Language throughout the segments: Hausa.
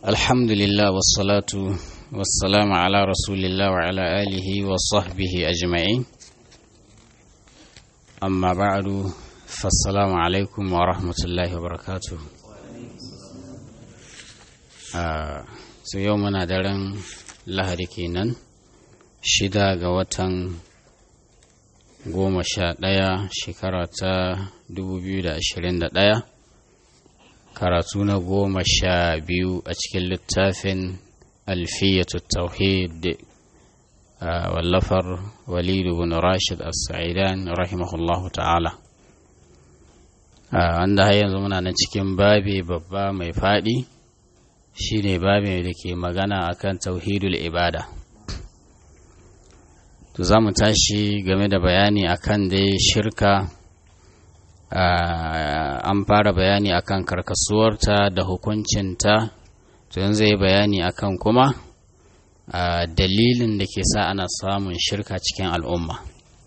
الحمد لله والصلاة والسلام على رسول الله وعلى آله وصحبه أجمعين أما بعد فالسلام عليكم ورحمة الله وبركاته su yau muna daren lahadi kenan shida ga watan goma sha ɗaya shekara ta 2021 karatu na goma sha biyu a cikin littafin alfiyatu tauhid wallafar walidu bin rashid as-sa'idan rahimahullahu ta'ala wanda har yanzu muna nan cikin babi babba mai faɗi shine babin da ke magana akan tauhidul ibada to za mu tashi game da bayani akan dai shirka an fara bayani akan karkasuwarta da hukuncinta to yanzu yi bayani akan kuma dalilin da ke sa ana samun shirka cikin al'umma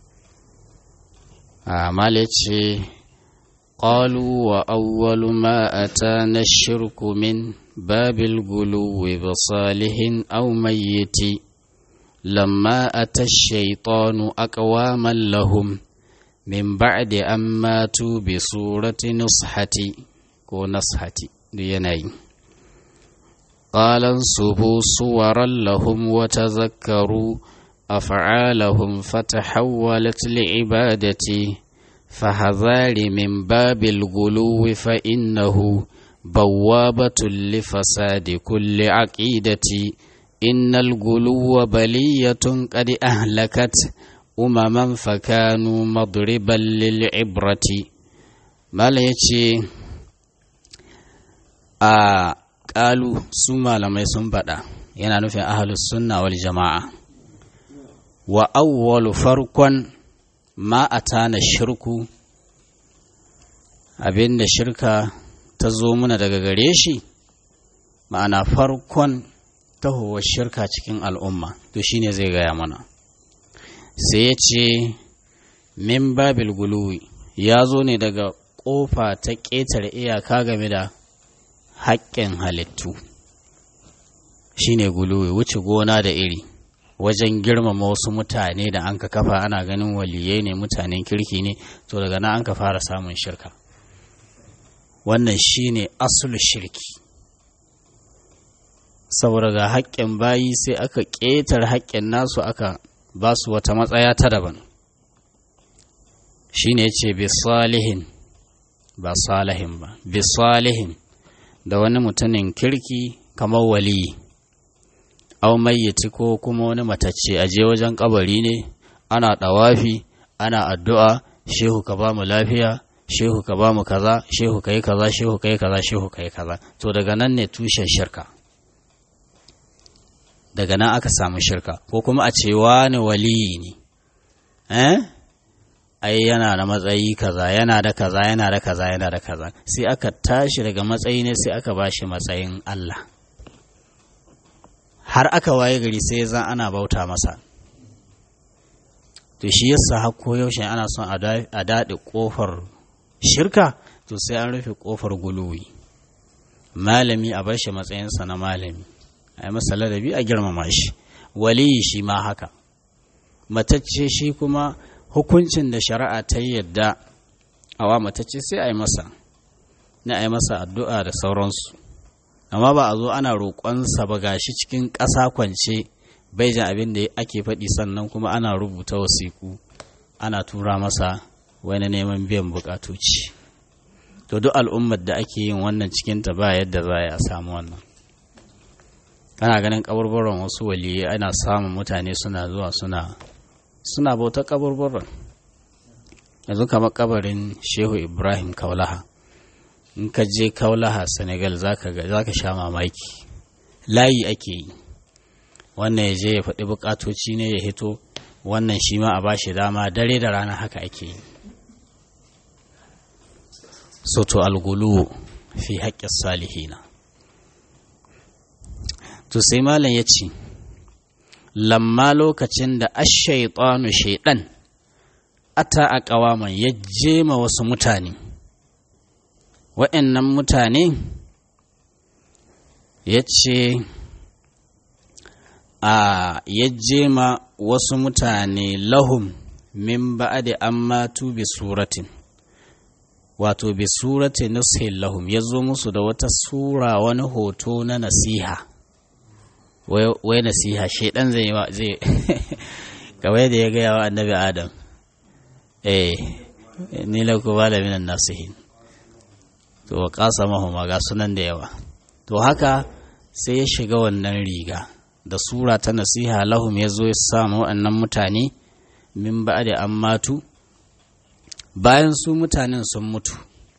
mala ce قالوا وأول ما أتانا الشرك من باب الغلو بصالح أو ميت لما أتى الشيطان أقواما لهم من بعد أن ماتوا بصورة نصحة ونصحة ديني قال انصبوا صورا لهم وتذكروا أفعالهم فتحولت لعبادتي فهذار من باب الغلو فإنه بوابة لفساد كل عقيدة إن الغلو بلية قد أهلكت أمما فكانوا مضربا للعبرة ما يتي a ƙalu su malamai sun faɗa yana nufin ahalus sunna wal jama'a wa awwalu farkon ma a tana shirku abinda shirka ta zo muna daga gare shi ma'ana farkon tahowar shirka cikin al'umma to shine zai gaya mana sai ya ce min babil guluwi ya zo ne daga ƙofa ta ƙetare iyaka game da haƙƙin halittu shine guluwi wuce gona da iri wajen girmama wasu mutane da an ka kafa ana ganin waliyai ne mutanen kirki ne to daga nan an ka fara samun shirka wannan shine asul shirki saboda ga haƙƙin bayi sai aka ƙetar haƙƙin nasu aka ba su wata matsaya ta daban shine ce bi salihin ba salihin ba bi salihin da wani mutumin kirki kamar waliyi au mayyiti ko kuma wani matacce a je wajen kabari ne ana ɗawafi ana addu'a shehu ka ba mu lafiya shehu ka ba mu kaza shehu ka yi kaza shehu ka yi kaza shehu ka yi kaza to daga nan ne tushen shirka daga nan aka samu shirka ko kuma a ce wani waliyi ne eh ai yana da matsayi kaza yana da kaza yana da kaza yana da kaza sai aka tashi daga matsayi ne sai aka bashi matsayin Allah har aka waye gari sai zan ana bauta masa to shi yasa har yaushe ana son a daɗe ƙofar shirka to sai an rufe ƙofar guluwi malami a bar shi matsayinsa na malami a yi masa ladabi a girmama shi waliyi shi ma haka matacce shi kuma hukuncin da shari'a ta yadda awa matacce sai a yi masa na a yi masa addu'a da sauransu amma ba a zo ana roƙonsa ba gashi cikin ƙasa kwance bai jin abin da ake faɗi sannan kuma ana rubuta wasiƙu ana tura masa wani neman biyan buƙatoci to duk al'ummar da ake yin wannan cikinta ba yadda za a samu wannan kana ganin kaburburan wasu waliyai ana samun mutane suna zuwa suna suna bauta kaburburan yanzu kamar kabarin shehu ibrahim kaulaha in ka je kaulaha senegal za ka sha mamaki layi ake yi wannan ya je ya faɗi buƙatoci ne ya hito wannan shi ma a ba shi dama dare da rana haka ake yi soto algulu fi haƙƙin salihina to sai malam ya ce lamma lokacin da ashaitanu shaiɗan ata a ƙawaman ya jema wasu mutane wa'annan mutane ya ce a yajje ma wasu mutane lahum min ba'adi an matu bi suratin wato bi surati nushin lahum ya zo musu da wata sura wani hoto na nasiha wai nasiha shaidan zai zai kawai da ya gaya wa annabi adam eh ni la ku bala minan nasihin to wa kasa mahuma ga sunan da yawa to haka sai ya shiga wannan riga da sura ta nasiha lahum ya zo ya samu waɗannan mutane min ba da an matu bayan su mutanen sun mutu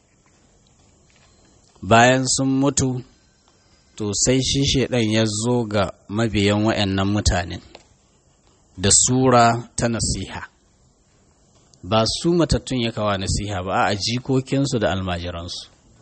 bayan sun mutu to sai shi shaidan ya zo ga mabiyan waɗannan mutanen da sura ta nasiha ba su matattun ya kawa nasiha ba a jikokinsu da almajiransu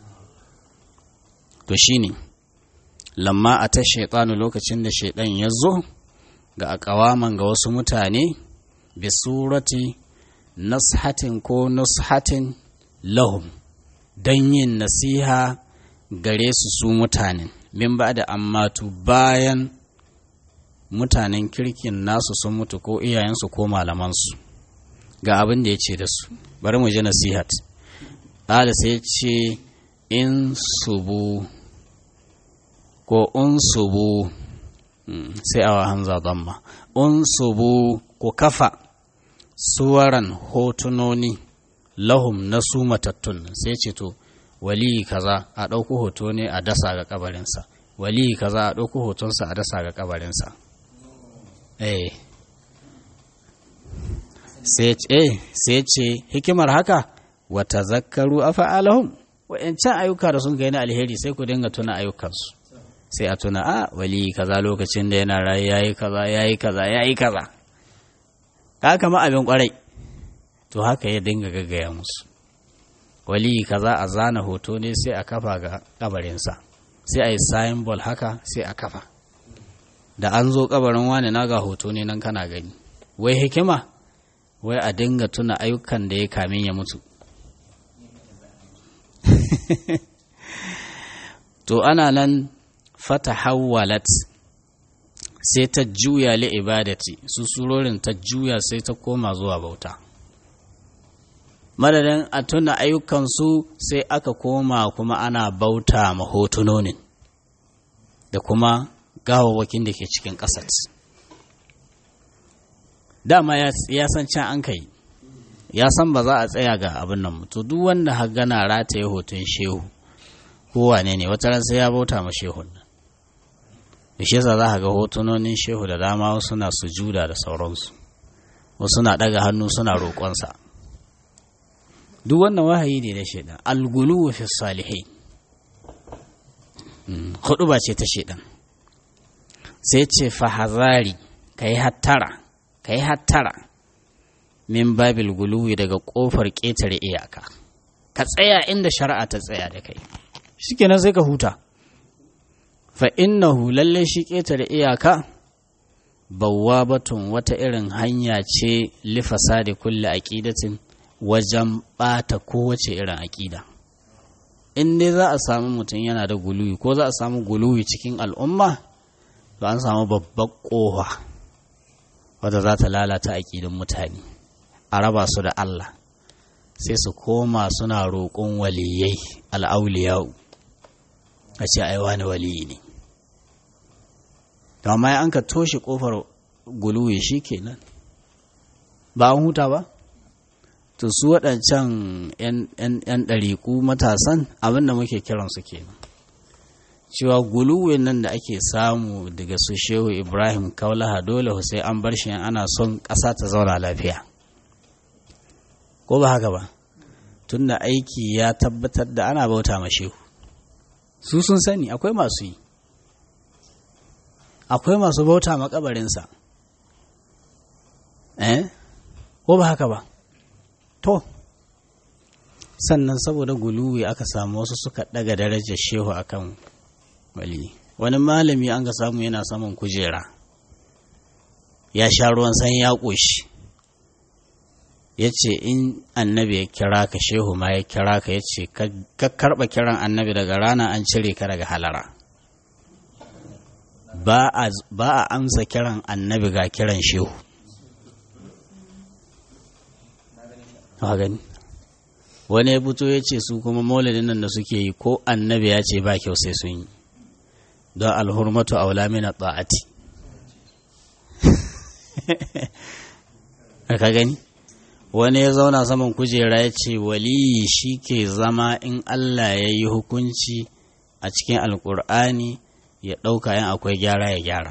to shine lamma a ta shaitanu lokacin da shaidan ya zo ga akawaman ga wasu mutane bi surati nashatin ko nushatin lahum don yin nasiha gare su su mutanen min ba da ammatu bayan mutanen kirkin nasu sun mutu ko iyayensu ko malamansu ga abin da ya ce da su bari mu ji nasihat ƙada sai ce in subu ko unsubu sai awa hamza damma unsubu ko kafa suwaran hotunoni lahum na su matattun sai ce to wali kaza a ɗauko hoto ne a dasa ga kabarinsa wali kaza a ɗauko hotonsa a dasa ga kabarinsa eh sai ce hikimar haka wata zakaru a fa'alahun wa'yancan ayyuka da sun gani alheri sai ku dinga tuna ayyukansu sai a tuna a wali kaza lokacin da yana rayu yayi kaza yayi kaza yayi kaza ka kama abin kwarai to haka ya dinga gaggaya musu wali kaza a zana hoto ne sai a kafa ga kabarinsa sai a yi symbol haka sai a kafa da an zo kabarin wani na ga hoto ne nan kana gani wai hikima wai a dinga tuna ayyukan da ya kamin ya mutu to ana nan fata hawalat sai ta juya li ibadati su surorin ta juya sai ta koma zuwa bauta madadin a tuna ayyukansu sai aka koma kuma ana bauta ma hotunonin da kuma gawawwakin da ke cikin ƙasar dama ya san can an kai ya san ba za a tsaya ga abin nan to duk wanda har gana rataye hoton shehu kowane ne wata ran sai ya bauta ma shehun nan da shi yasa za ka ga hotunonin shehu da dama wasu na sujuda da sauransu wasu na daga hannu suna roƙonsa duk wannan wahayi ne da shaidan algulu fi salihai hudu ba ce ta shaidan sai ce fahazari ka yi hattara ka yi hattara min babil guluwi daga ƙofar ƙetare iyaka ka tsaya inda shari'a ta tsaya da kai shikenan sai ka huta fa innahu lalle shi ƙetare iyaka batun wata irin hanya ce lifasa da kulle aƙidatin wajen ɓata kowace irin aƙida in dai za a samu mutum yana da guluwi ko za a samu guluwi cikin al'umma to an samu babbar ƙofa wadda za ta lalata aƙidin mutane a raba su da Allah sai su koma suna roƙon waliyai al'auliyau a ce ai wani waliyi ne amma an ka toshe ƙofar guluwi shi kenan ba an huta ba to su waɗancan 'yan ɗariƙu matasan abin da muke kiransu kenan cewa guluwin nan da ake samu daga su shehu ibrahim kaulaha dole sai an bar shi ana son ƙasa ta zauna lafiya ko ba haka ba tunda aiki ya tabbatar da ana bauta ma shehu su sun sani akwai masu yi akwai masu bauta makabarinsa eh ko ba haka ba to sannan saboda guluwi aka samu wasu suka daga darajar shehu akan wali wani malami an ga samu yana saman kujera ya sha ruwan san ya ƙoshi ya ce in annabi ya kira ka shehu ma ya kira ka ya ce ka karɓa kiran annabi daga rana an cire ka daga halara ba a amsa kiran annabi ga kiran shehu gani wani ya fito ya ce su kuma maulidin nan da suke yi ko annabi ya ce ba kyau sai sun yi don alhurmatu aula mina ta'ati ka gani wani ya zauna saman kujera ya ce waliyi shi ke zama in Allah ya yi hukunci a cikin alkur'ani ya ɗauka yin akwai gyara ya gyara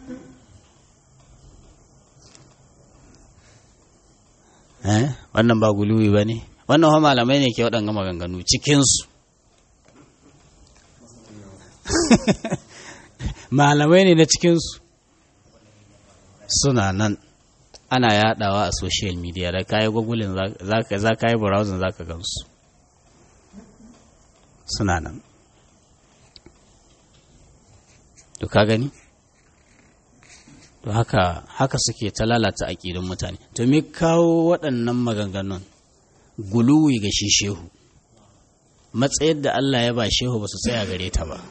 wannan ba guluwi ba ne wannan wa malamai ne ke waɗanga maganganu cikinsu malamai ne na cikinsu suna nan ana yadawa a social media da kayi gogulin za ka yi browsing za ka gansu suna nan to ka gani to haka haka suke ta lalata aƙidun mutane to me kawo waɗannan maganganun guluwi ga shi shehu matsayar da Allah ya ba shehu ba su tsaya gare ta ba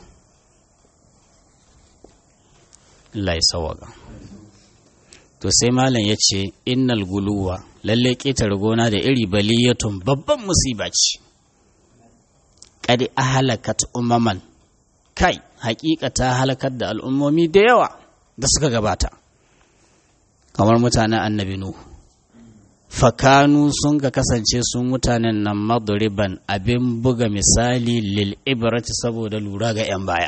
Allah ya sawaka to sai malam ya ce innal guluwa lalle ƙetare gona da iri baliyatun babban musiba ce kadi ahalakat umaman kai hakika ta halakar da al'ummomi da yawa da suka gabata kamar mutanen annabi nuhu fakanu sun ka kasance sun mutanen nan madriban abin buga misali lil ibrati saboda lura ga 'yan baya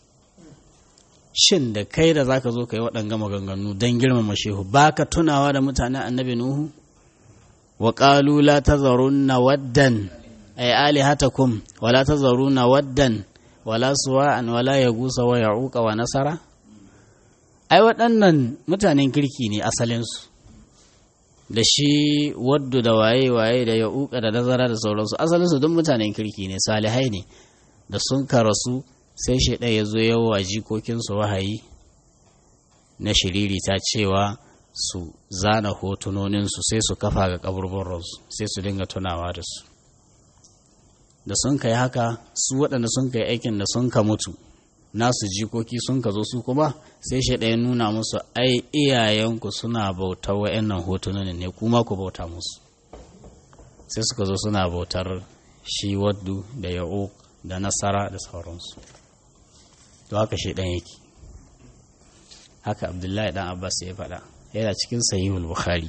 shin da kai da zaka zo ka yi waɗanga maganganu don girmama shehu baka tunawa da mutanen annabi nuhu wa qalu la tazarunna waddan ay alihatakum wa la tazarunna waddan wala suwa'an wala yagusa wa ya'uqa wa nasara ai waɗannan mutanen kirki ne asalinsu da shi waddu da waye-waye da ya'uqa da nazara da sauransu asalinsu duk mutanen kirki ne salihai ne da sun karasu sai shaidan ya zo yawa jikokinsu wahayi na shiriri ta cewa su zana hotunoninsu sai su kafa ga kaburburansu sai su dinga tunawa da su da sun kai haka su waɗanda sun kai aikin da sun ka mutu nasu jikoki sun ka zo su kuma sai shaidan ya nuna musu ai iyayenku suna bautar wa'annan hotunonin ne kuma ku bauta musu sai suka zo suna bautar shi waddu da ya'uq da nasara da sauransu to haka shi ɗan yake haka abdullahi ɗan abbas ya faɗa yana cikin sahihul bukhari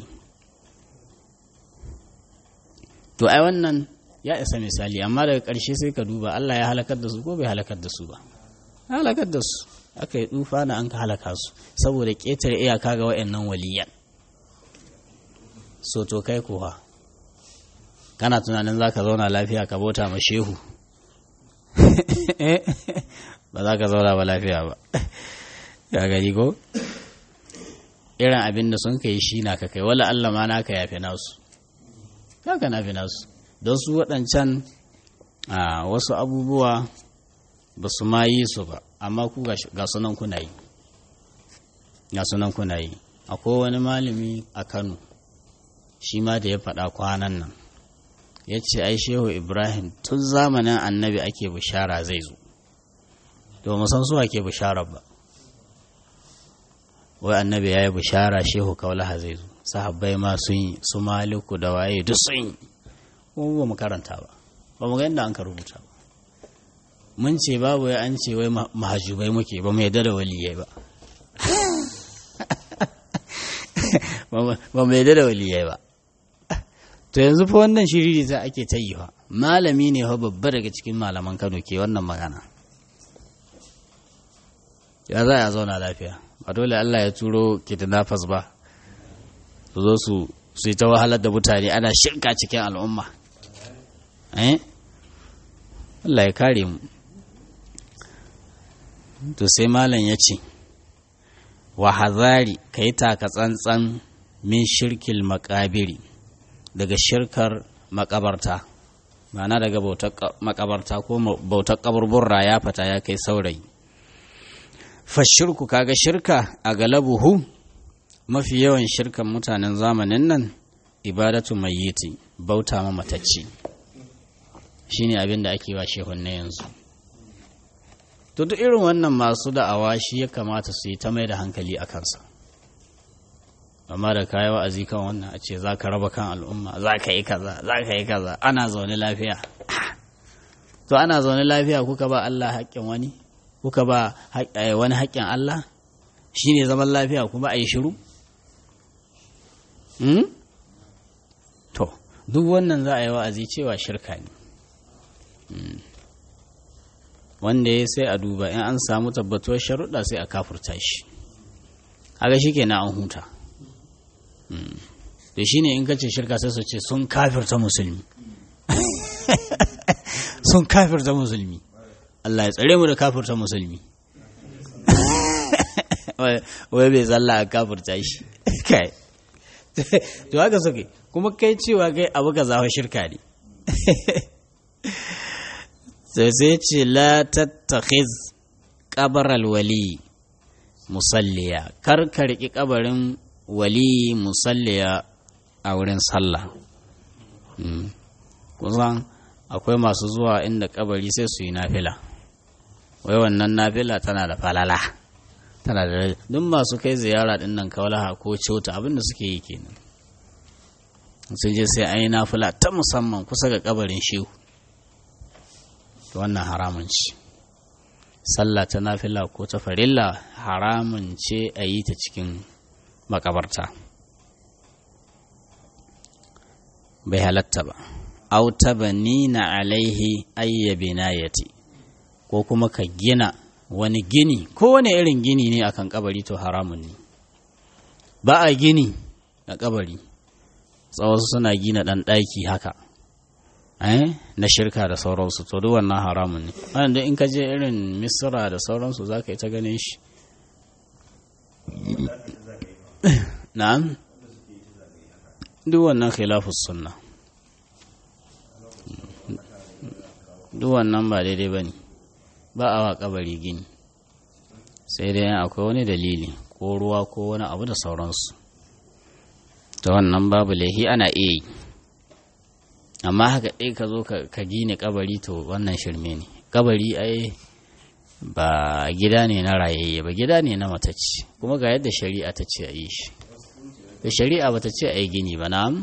to ai wannan ya isa misali amma daga ƙarshe sai ka duba allah ya halakar da su ko bai halakar da su ba halakar da su aka yi tsufa na an ka halaka su saboda ƙetare iyaka ga wa'annan waliyan so to kai kuwa kana tunanin za ka zauna lafiya ka bauta ma shehu ba za ka zauna ba lafiya ba ya gari ko irin abin da sun kai shi na ka kai wala Allah ma na ka yafi nasu ya ka nafi nasu don su waɗancan a wasu abubuwa ba su ma yi su ba amma ku ga sunan kuna yi ga sunan kuna yi akwai wani malami a kano shi ma da ya faɗa kwanan nan ya ce ai shehu ibrahim tun zamanin annabi ake bishara zai zo domin san su ake bishara ba wai annabi ya yi bishara shehu kaulaha zai zo sahabbai ma sun yi su maliku da waye duk sun yi kuma ba mu karanta ba ba mu ga inda an ka rubuta ba mun ce babu ya an ce wai mahajubai muke ba mu yadda da waliyai ba ba mu yadda da waliyai ba to yanzu fa wannan shiriri za ake ta yi fa malami ne fa babba daga cikin malaman Kano ke wannan magana ya za a zauna lafiya ba dole Allah ya turo kidnappers ba su zo su su yi ta wahalar da mutane ana shirka cikin al'umma eh Allah ya kare mu to sai malam ya ce wa hazari kai taka tsantsan min shirkil makabiri daga shirkar makabarta ma'ana daga bautar makabarta ko bautar kaburburra ya fata ya kai saurayi fashirku kaga shirka a galabuhu mafi yawan shirkan mutanen zamanin nan ibadatu mayyiti bauta ma matacci shine abin da ake wa shehun na yanzu to duk irin wannan masu da'awa shi ya kamata su yi ta mai da hankali a kansa amma da kayi wa'azi kan wannan a ce za ka raba kan al'umma za ka yi kaza za ka yi kaza ana zaune lafiya to ana zaune lafiya kuka ba Allah haƙƙin wani kuka ba wani haƙƙin Allah shi ne zaman lafiya kuma a yi shiru to duk wannan za a yi wa'azi cewa shirka ne wanda ya sai a duba in an samu tabbatuwar sharuɗa sai a kafurta shi haka shi ke na an huta da shi ne in kace shirka sai su ce sun kafirta musulmi sun kafirta musulmi Allah ya tsare mu da kafirta musulmi wai bai zalla a kafirta shi kai to haka suke kuma kai cewa kai abu ka zafa shirka ne sai sai ce la tattakhiz kabar alwali musalliya kar ka riƙi kabarin wali musalliya a wurin sallah kusan akwai masu zuwa inda kabari sai su yi nafila wai wannan nafila tana da falala tana da duk masu kai ziyara din nan kawalaha ko cota abinda suke yi kenan sun je sai an yi nafila ta musamman kusa ga kabarin shehu wannan haramun ce sallah ta nafila ko ta farilla haramun ce a yi ta cikin makabarta bai halatta ba auta na alaihi ayyabinayati ko kuma ka gina wani gini ko wani irin gini ne akan kabari to haramun ne ba a gini a kabari tsawasu suna gina ɗan ɗaki haka na shirka da sauransu to duk wannan haramun ne wanda in ka je irin misra da sauransu za ka yi ta ganin shi na'am duk wannan khilafus sunna duk wannan ba daidai ba ne ba a wa kabari gini sai dai akwai wani dalili ko ruwa ko wani abu da sauransu ta wannan babu laihi ana iya yi amma haka ɗai ka zo ka gine kabari to wannan shirme ne kabari ai ba gida ne na rayayye ba gida ne na matacci kuma ga yadda shari'a ta ce a yi shi da shari'a ba ta ce a yi gini ba na'am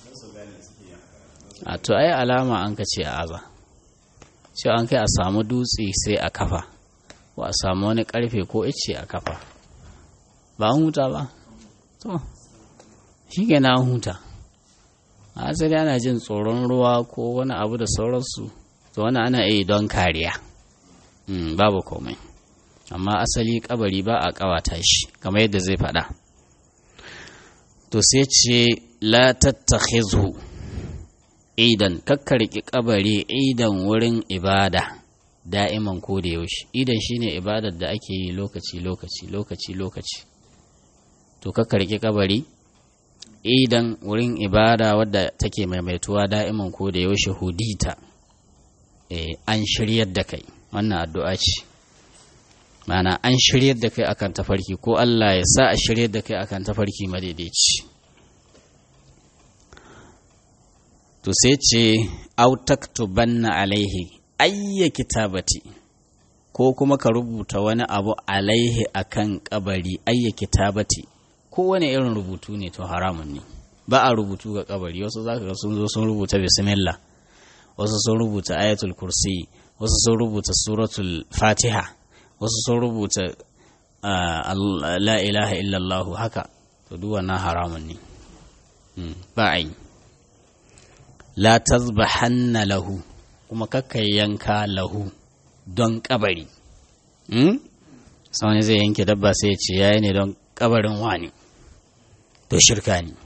a to ai alama an ka ce a aza ce an kai a samu dutse sai a kafa ko a samu wani karfe ko ice a kafa ba an huta ba to shi ke na huta a asali ana jin tsoron ruwa ko wani abu da sauransu to wani ana iya don kariya babu komai amma asali kabari ba a kawata shi kamar yadda zai faɗa to sai ce la tattakhizhu idan kakkarki kabari idan wurin ibada da'iman ko da yaushe idan shine ibadar da ake yi lokaci lokaci lokaci lokaci to kakkarki kabari idan wurin ibada wadda take maimaituwa da'iman ko da yaushe hudita e, an shiryar da kai wannan addu'a ce mana an shiryar da kai akan tafarki ko Allah ya sa a shiryar da kai akan tafarki madaidaici to sai ce autaktubanna alaihi ayya kitabati ko kuma ka rubuta wani abu alaihi akan kabari ayya kitabati kowane irin rubutu ne to haramun ne ba a rubutu ga kabari wasu zaka ga sun zo sun rubuta bismillah wasu sun rubuta ayatul kursi wasu sun rubuta suratul fatiha wasu sun rubuta la ilaha illallah haka to duk wannan haramun ne ba a yi la tazbahanna lahu kuma kakka yanka lahu don kabari sau zai yanke dabba sai ya ce yayi ne don kabarin wani to shirka ne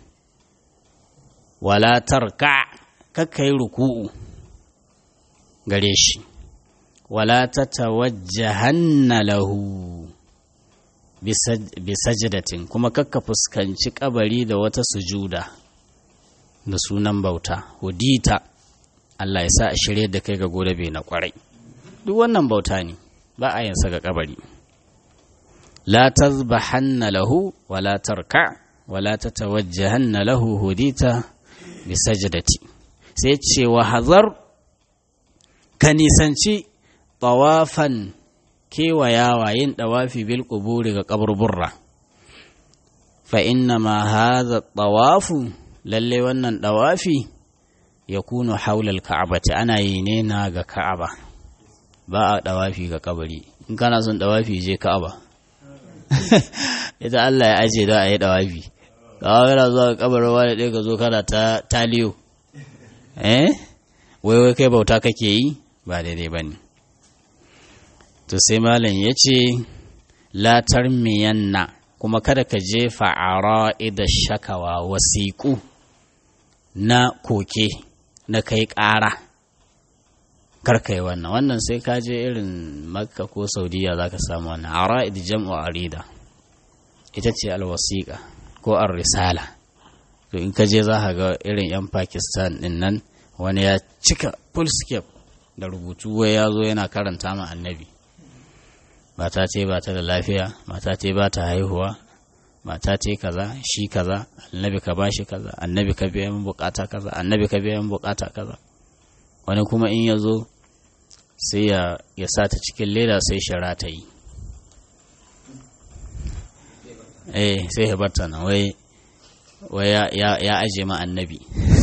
wala tarka kakka yi ruku'u gare shi wala ta tawajjahanna lahu bisajdatin kuma kakka fuskanci kabari da wata sujuda da sunan bauta hudita Allah ya sa a shirye da kai ga gobe na kwarai duk wannan bauta ne ba a yansa ga kabari la tazbahanna lahu wala tarka wala tatawajjahanna lahu hudita bisajdati sai ce wa hazar ka nisanci tawafan kewayawa yin dawafi bil quburi ga kaburburra fa inna ma hadha tawafu lalle wannan dawafi yakunu haula al-ka'bati ana yi ne na ga ka'aba ba a dawafi ga kabari in kana son dawafi je ka'aba ita Allah ya aje da a yi dawafi kawo yana zuwa kabarin wani ɗaya ka zo kana ta taliyo eh wai wai kai bauta kake yi ba daidai ba ne to sai malam ya ce latar miyanna kuma kada ka jefa a da shakawa wasiƙu na koke na kai ƙara karka yi wannan wannan sai ka je irin makka ko saudiya za ka samu wannan a jam'u arida ita ce alwasiƙa ko an risala to in ka je za ka ga irin 'yan pakistan din nan wani ya cika fullscape da rubutu wai ya zo yana karanta ma annabi mata ce ba ta da lafiya mata ce ba ta haihuwa mata ce kaza shi kaza annabi ka bashi kaza annabi ka biya min bukata kaza annabi ka biya min bukata kaza wani kuma in ya zo sai ya sa ta cikin leda sai shara ta yi eh sai ya barta nan wai wai ya aje ma annabi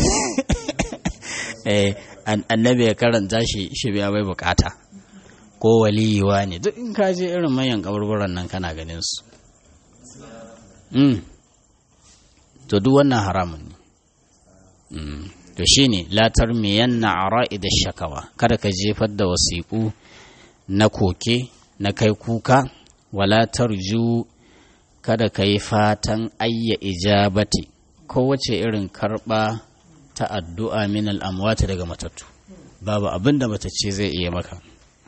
eh annabi ya karanta shi shi biya bai bukata ko waliyiwa ne duk in ka je irin manyan kaburburan nan kana ganin su mm. to duk wannan haramun ne mm. to shine latar miyanna ara'i da shakawa kada ka jefar da wasiƙu na koke na kai kuka wala tarju kada ka yi fatan ayya ijabati kowace irin karɓa ta addu'a min al'amwata daga matattu babu abin da matacce zai iya maka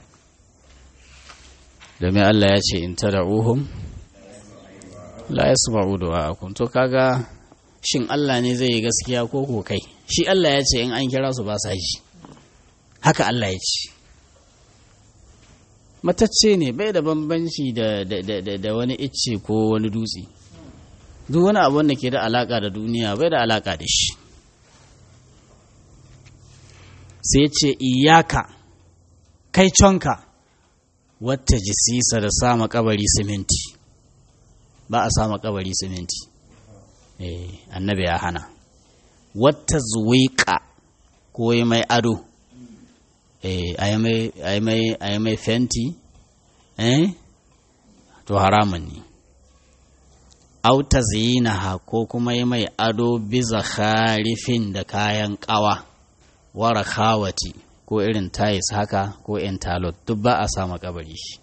domin Allah ya ce in ta da'uhum la ya su du'a'akum to kaga shin Allah ne zai yi gaskiya ko ko kai shi Allah ya ce in an kira su ba sa ji haka Allah ya ce matacce ne bai da bambanci da, da, wani icce ko wani dutse duk wani abu da ke da alaka da duniya bai da alaka da shi sai ce iyaka kai conka wata jisisa da sama kabari siminti ba a sama kabari siminti eh annabi ya hana wata zuwiƙa ko yi mai ado eh a yi mai fenti eh to haramun ne auta zinaha ko kuma yi mai ado biza kharifin da kayan kawa wara khawati ko irin tayis haka ko entalot duk ba a sama kabari shi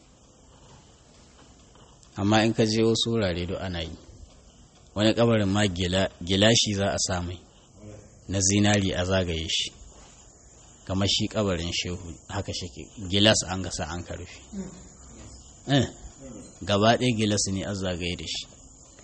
amma in ka je wasu wurare duk ana yi wani kabarin ma gilashi za a samai na zinari a zagaye shi kamar shi kabarin shehu haka shake gilas an gasa an ka rufe gaba ɗaya gilas ne a zagaye da shi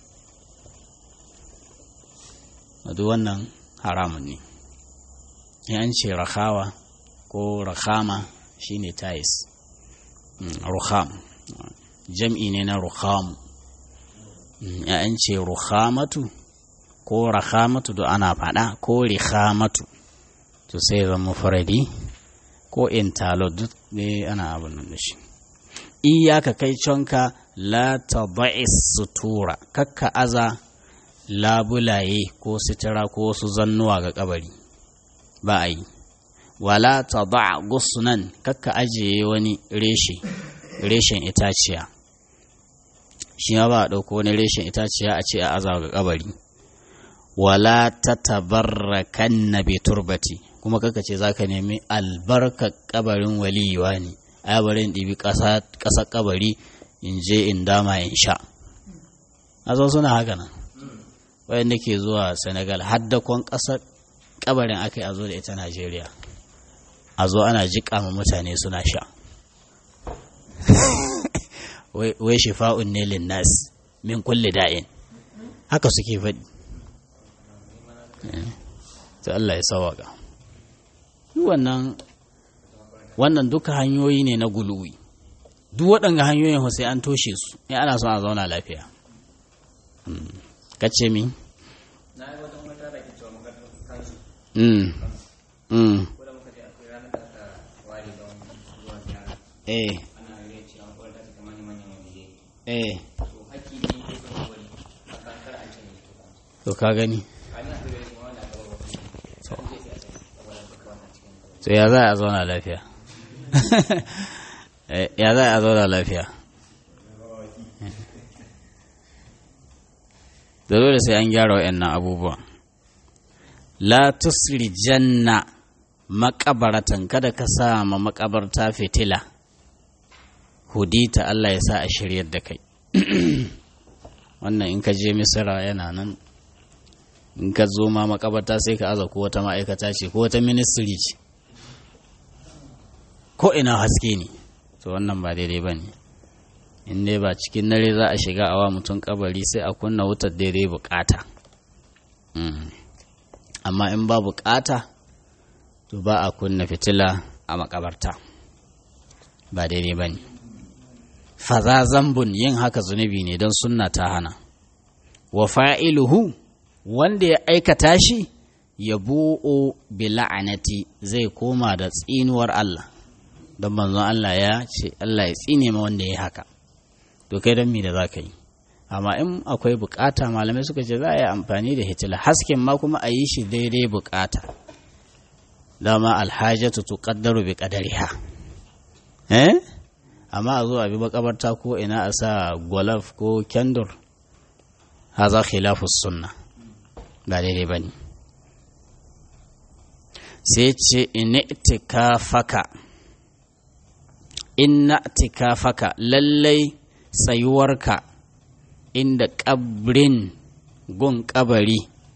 duk wannan haramun ne in an ce rahawa ko rahama shine tais ruham jam'i ne na ruhamu in an ce ruhamatu ko rahamatu da ana faɗa ko rihamatu to sai zama faradi ko intalo duk ne ana abin da shi iyaka kai conka la tada'is sutura kakka aza labulaye ko sitira ko wasu zannuwa ga kabari ba a yi wala tada gusnan kakka ajiye wani reshe reshen itaciya shi ma ba a ɗauko wani reshen itaciya a ce a aza ga kabari wala ta tabarrakan na turbati kuma kaka ce za ka nemi albarka kabarin waliyuwa ne a barin ɗibi ƙasa kabari in je in dama in sha a zo suna haka nan wayanda ke zuwa senegal haddakon ƙasar kabarin aka yi a zo da ita najeriya a zo ana jiƙa ma mutane suna sha wai shifa'un ne linnas min kulli da'in haka suke faɗi ta Allah ya sawaka wannan wannan duka hanyoyi ne na guluwi duk waɗanga hanyoyin sai an toshe su in ana son a zauna lafiya kace mi na yi wata mata da ke cewa muka kansu mm mm ko da muka je akwai ranar da aka ware don zuwa ziyara eh ana yi cewa ko da ta eh to haƙƙi ne ko sun wani a kan kar a ce ne to ka gani a ni a tabbata kuma wanda aka bawa wasu to an je sai a ce saboda duka wannan cikin gaba to ya za a zauna lafiya Eh, ya za a zauna lafiya da dole sai an gyara wa'annan abubuwan la tusrijanna makabaratan kada ka sa ma makabarta fitila hudita Allah ya sa a shiryar da kai wannan in ka je misira yana nan in ka zo ma makabarta sai ka aza ko wata ma'aikata ce ko wata ministry ce ko ina haske ne to wannan ba daidai ba ne in dai ba cikin dare za a shiga awa mutum kabari sai a kunna wutar daidai bukata Mm. amma in ba bukata to ba a kunna fitila a makabarta ba daidai ba ne faza zambun yin haka zunubi ne don sunna ta hana wa fa'iluhu wanda ya aikata shi ya bu'o bi la'anati zai koma da tsinuwar Allah don manzon Allah ya ce Allah ya tsine ma wanda ya haka to kai don me da za ka yi amma in akwai bukata malamai suka ce za a yi amfani da hitila hasken ma kuma a yi shi daidai bukata dama alhajatu tuqaddaru bi qadariha eh amma a zo a bi makabarta ko ina a sa gwalaf ko kendur haza khilafu sunna ba daidai bane sai ce faka inna faka lallai sayuwarka inda kabrin gun kabari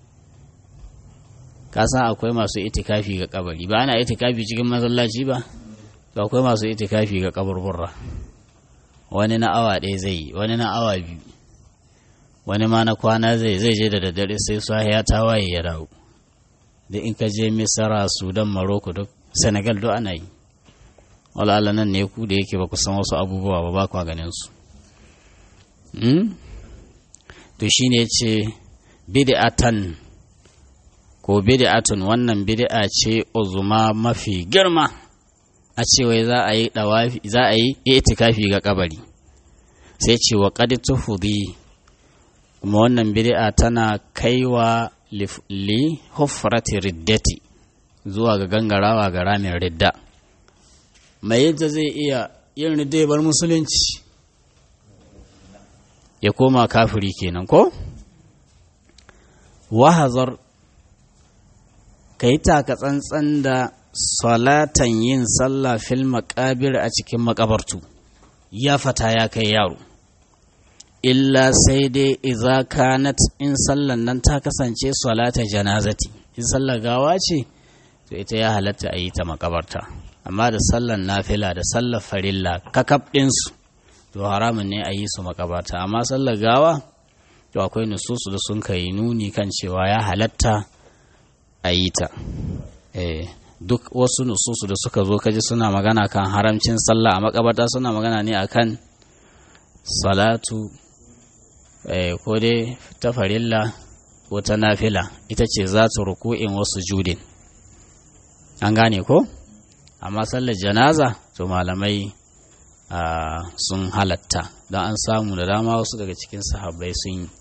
ka san akwai masu itikafi ga kabari ba ana itikafi cikin masallaci ba to akwai masu itikafi ga kaburburra wani na awa ɗaya zai yi wani na awa biyu wani ma na kwana zai zai je da daddare sai sahiya ta waye ya dawo da in ka je misara sudan maroko duk senegal duk ana yi wala nan ne ku da yake ba ku san wasu abubuwa ba ba kwa ganin su to shine ce bid'atan ko bid'atun wannan bid'a ce uzuma mafi girma a ce wai za a yi dawafi za a yi itikafi ga kabari sai ce wa qad tuhudi kuma wannan bid'a tana kaiwa li hufrati riddati zuwa ga gangarawa ga ramin ridda mai yadda zai iya yin ridda bar musulunci ya koma kafiri kenan ko wahazar ka yi taka tsantsan da salatan yin sallah fil makabir a cikin makabartu ya fata ya kai yaro illa sai dai iza kanat in sallan nan ta kasance salata janazati in sallar gawa ce to ita ya halatta a yi ta makabarta amma da sallan nafila da sallar farilla kakab ɗinsu to haramun ne a yi su makabarta amma sallar gawa to akwai nususu da sun kai nuni kan cewa ya halatta a yi ta duk wasu nususu da suka zo kaji suna magana kan haramcin sallah a makabarta suna magana ne akan salatu ko dai ta farilla ko ta nafila ita ce za ta ruku'in wasu judin an gane ko amma sallar janaza to malamai sun halatta don an samu da dama wasu daga cikin sahabbai sun yi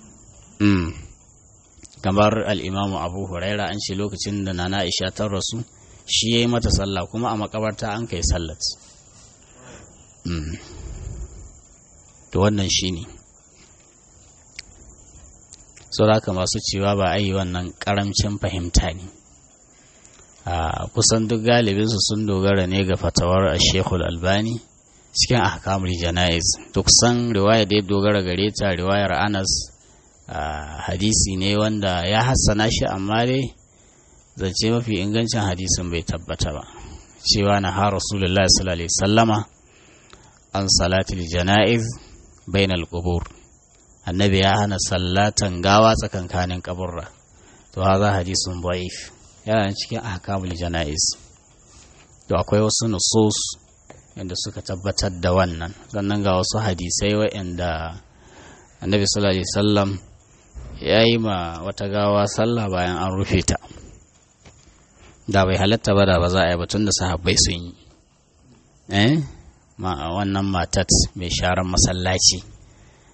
kamar al'imamu abu huraira an ce lokacin da nana isha ta rasu shi ya yi mata sallah kuma a makabarta an kai sallat to wannan shi ne sauraka masu cewa ba a yi wannan karamcin fahimta ne a kusan duk galibinsu sun dogara ne ga fatawar a shekul albani cikin ahkamul jana'iz duk san riwaya da ya dogara gare ta riwayar anas hadisi ne wanda ya hassana shi amma dai zance mafi ingancin hadisin bai tabbata ba cewa na ha rasulullahi sallallahu alaihi sallama an salatul jana'iz bainal qubur annabi ya hana sallatan gawa tsakankanin kaburra to haza hadisun da'if yana cikin ahkamul jana'iz to akwai wasu nusus yadda suka tabbatar da wannan sannan ga wasu hadisai waɗanda annabi sallallahu alaihi wasallam ya yi ma wata gawa sallah bayan an rufe ta da bai halatta ba da ba za a yi batun da sahabbai sun yi eh ma wannan matat mai sharan masallaci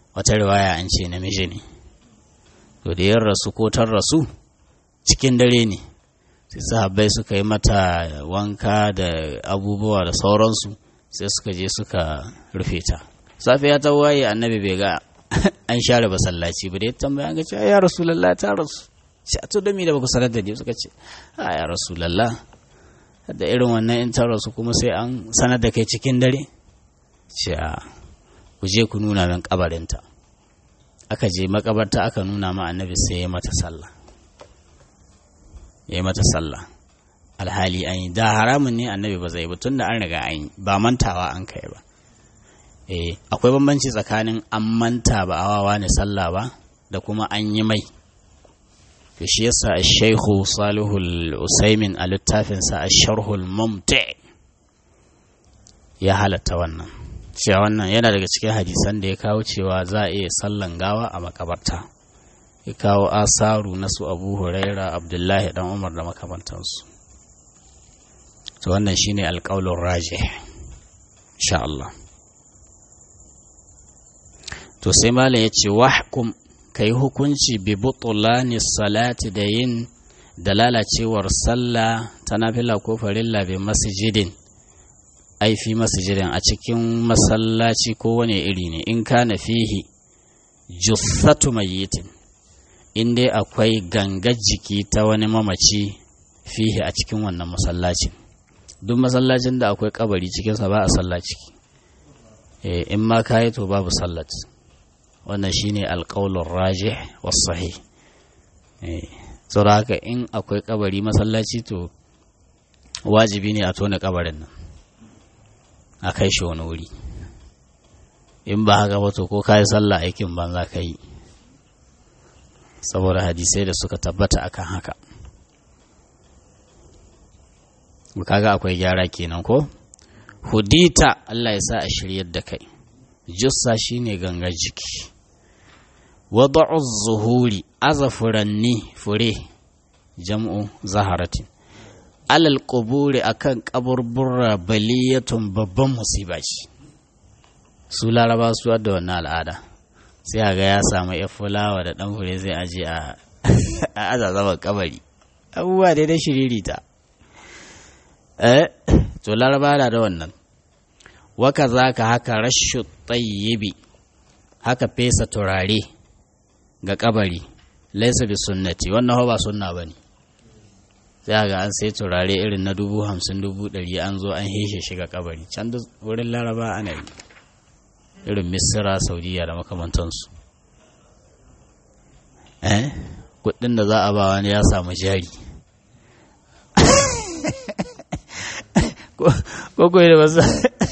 wata riwaya an ce namiji ne to da yin rasu ko tar rasu cikin dare ne sai sahabbai suka yi mata wanka da abubuwa da sauransu sai suka je suka rufe ta safiya ta waye annabi bai ga an share masallaci ba da ya tambaya ga ce ya rasulullah ta rasu ce a to da mi da baku sanar da ni suka ce a ya rasulullah da irin wannan in ta rasu kuma sai an sanar da kai cikin dare ce a ku je ku nuna min kabarinta aka je makabarta aka nuna ma annabi sai ya mata sallah ya yi mata sallah alhali an yi da haramun ne annabi ba zai ba tun da an riga an yi ba mantawa an kai ba eh akwai bambanci tsakanin an manta ba awawa ne sallah ba da kuma an yi mai to shi yasa shaikhu salihul usaimin a littafinsa a sharhul mumti ya halatta wannan cewa wannan yana daga cikin hadisan da ya kawo cewa za a iya sallan gawa a makabarta ya kawo asaru na su abu huraira abdullahi dan umar da makamantansu to wannan shine alƙaulun raje insha Allah to sai malam ya ce wahkum ka yi hukunci bi butulani salati da yin da lalacewar sallah ta nafila ko farilla bi masjidin ai fi masjidin a cikin masallaci ko wane iri ne in kana fihi jussatu mayyitin in dai akwai gangar jiki ta wani mamaci fihi a cikin wannan masallacin duk masallacin da akwai kabari cikinsa ba a sallaci in ma kayi to babu sallat wannan shine alƙaulun rajih wasahi saboda haka in akwai kabari masallaci to wajibi ne a tona kabarin nan a kai shi wani wuri in ba haka ba to ko kayi sallah aikin banza ka yi saboda hadisai da suka tabbata akan haka kaga akwai gyara kenan ko hudita Allah ya sa a shiryar da kai jussa shine gangar jiki wada'u zuhuri aza furanni fure jam'u zaharatin alal quburi akan kaburbura baliyatun babban musiba ce su laraba su da wannan al'ada sai ga ya samu ya fulawa da dan fure zai aje a aza zaman kabari abubuwa dai da shiririta eh to laraba da wannan waka za ka haka rashu tsayyibi haka fesa turare ga kabari laisa bi sunnati wannan ba sunna ba ne sai ga an sai turare irin na dubu hamsin dubu ɗari an zo an heshe shi ga kabari can da wurin laraba ana yi irin misira saudiya da makamantansu eh kudin da za a ba wani ya samu jari ko ko da wasu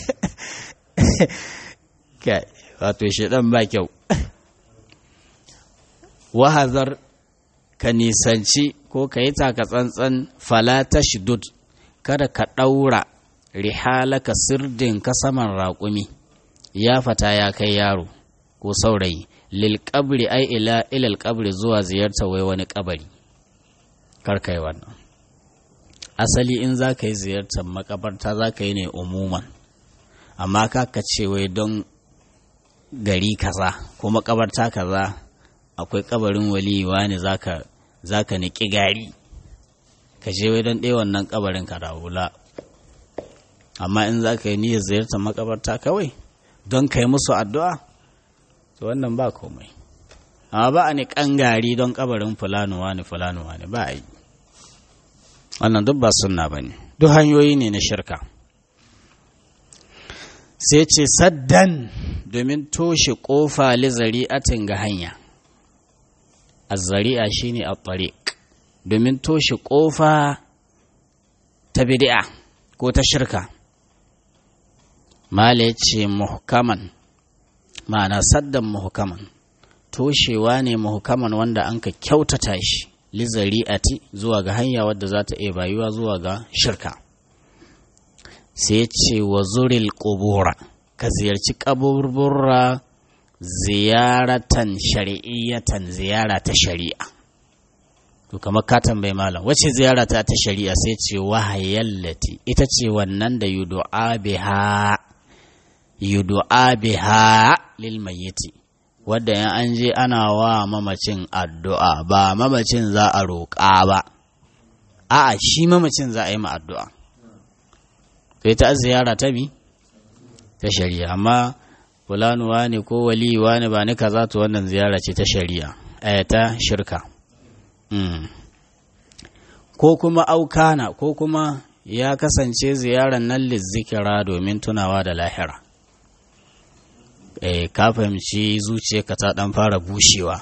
kai wato shaɗan ba kyau wahazar ka nisanci ko ka yi taka tsantsan falata shidud kada ka ɗaura rihalaka sirdin ka saman raƙumi ya fata ya kai yaro ko saurayi lil qabri ai ila ilal qabri zuwa ziyarta wai wani kabari kar kai wannan asali in za ka yi ziyartar makabarta za ka yi ne umuman amma ka ce wai don gari kaza ko makabarta kaza akwai kabarin waliwa ne za ka niƙi gari ka je wai don ɗaya wannan kabarin ka rawula amma in za ka yi niyyar ziyartar makabarta kawai don ka yi musu addu'a to wannan ba komai amma ba a ni gari don kabarin fulanuwa ne fulanuwa ne ba a yi wannan duk ba sunna ba ne duk hanyoyi ne na shirka sai ce saddan domin toshe ƙofa lizari'atin ga hanya azzari'a shine a tariq domin toshe ƙofa ta bid'a ko ta shirka mala ya ce muhkaman ma'ana saddan muhkaman toshewa ne muhkaman wanda an ka kyautata shi lizari'ati zuwa ga hanya wadda za ta iya bayuwa zuwa ga shirka sai ce wa zuril ƙubura ka ziyarci ƙaburbura ziyaratan shari'iyyatan ziyara ta shari'a to kamar ka tambayi malam wace ziyara ta ta shari'a sai ce wahayallati ita ce wannan da yudu'a biha yudu'a biha lil mayyiti wadda yan an je ana wa mamacin addu'a ba mamacin za a roƙa ba a'a shi mamacin za a yi ma addu'a kai ta ziyara ta bi ta shari'a amma fulanuwa ne ko waliwa ne ba ni kaza to wannan ziyara ce ta shari'a eh ta shirka ko kuma aukana ko kuma ya kasance ziyarar nan lizzikira domin tunawa da lahira eh ka fahimci zuciyarka ta dan fara bushewa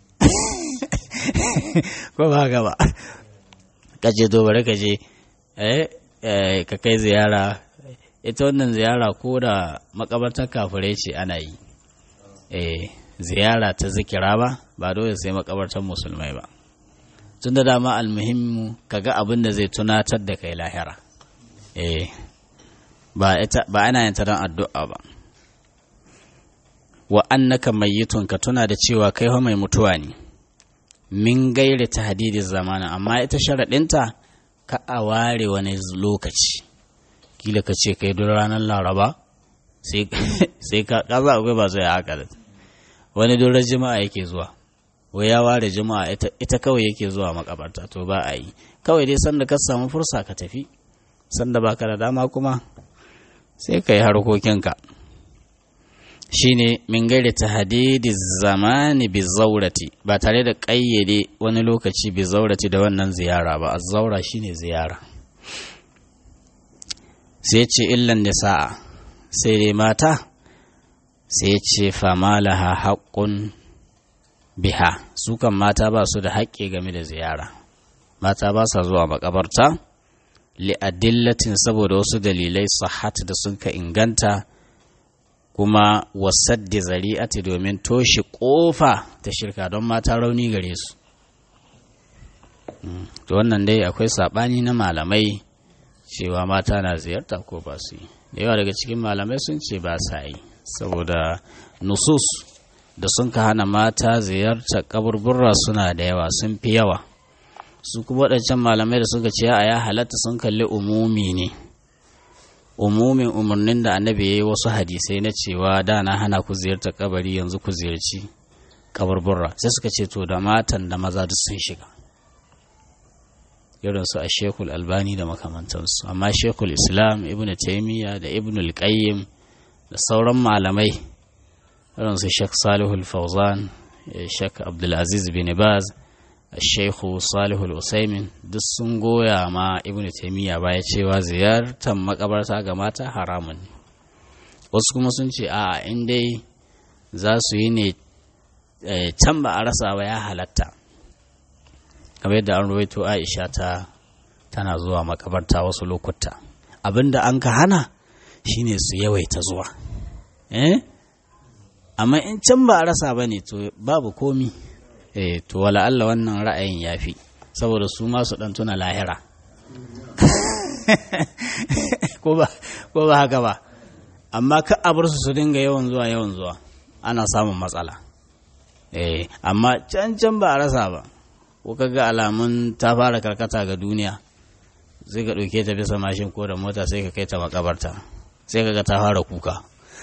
ko ba haka ba ka je dobare ka je eh ka kai ziyara ita wannan ziyara ko da makabartar kafirai ce ana yi eh ziyara ta zikira ba ba dole sai makabartar musulmai ba tun da dama almuhimmu kaga abin da zai tunatar da kai lahira eh ba ita ba ana yin ta don addu'a ba wa annaka mayyitun ka tuna da cewa kai fa mai mutuwa ne min gairi tahdidin zamana amma ita sharaɗinta ka a ware wani lokaci kila ka ce kai duk ranar laraba sai ka kaza akwai ba zai haka da wani durar jima'a yake zuwa wai ya ware jima'a ita kawai yake zuwa makabarta to ba a yi kawai dai sanda ka samu fursa ka tafi sanda baka da dama kuma sai ka yi harkokinka shine min gairi ta hadidi zamani bi zaurati ba tare da ƙayyade wani lokaci bi zaurati da wannan ziyara ba zaura shine ziyara sai ce illan da sa'a sai dai mata sai ce famalaha haƙƙun biha su kan mata ba su da haƙƙi game da ziyara mata ba sa zuwa makabarta li'adillatin saboda wasu dalilai sahat da sun ka inganta kuma wasaddi zari'ati domin toshe ƙofa ta shirka don mata rauni gare su to wannan dai akwai saɓani na malamai cewa mata na ziyarta ko ba su yi da yawa daga cikin malamai sun ce ba sa yi saboda nusus da sun ka hana mata ziyarta kaburbura suna da yawa sun fi yawa su kuma waɗancan malamai da suka ce a ya halatta sun kalli umumi ne umumin umarnin da annabi ya yi wasu hadisai na cewa da na hana ku ziyarta kabari yanzu ku ziyarci kaburbura sai suka ce to da matan da maza duk sun shiga irin su a shekul albani da makamantansu amma shekul islam ibn taimiyya da ibn al-qayyim da sauran malamai irin su shek salihul fauzan shek abdulaziz bin baz shekhu salihul usaimin duk sun goya ma ibn taimiyya baya cewa ziyartar makabarta ga mata haramun ne wasu kuma sun ce a in dai za su yi ne can ba a rasa ba ya halatta kamar yadda an ruwaito aisha ta tana zuwa makabarta wasu lokuta abinda an ka hana shine su yawaita zuwa eh amma in can ba a rasa ba ne to babu komi eh to wala Allah wannan ra'ayin yafi saboda su ma su dan tuna lahira ko ba ko ba haka ba amma ka a bar su su dinga yawan zuwa yawan zuwa ana samun matsala eh amma can can ba a rasa ba ko ga alamun ta fara karkata ga duniya sai ka ɗauke ta bisa mashin ko da mota sai ka kai ta makabarta sai ka ga ta fara kuka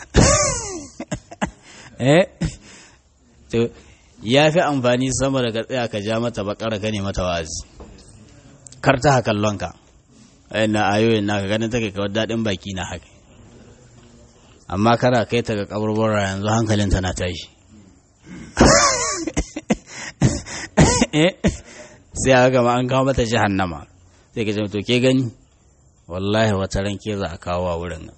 eh to ya fi amfani sama da ka tsaya ka ja mata bakara ka ne mata wazi kar ta kallon ka na ayoyin naka ganin take kawai daɗin baki na haka amma kana kai ta ga kaburbura yanzu hankalin tana tashi sai a gama an kawo mata jahannama sai ka to ke gani wallahi wata ran ke za a kawo a wurin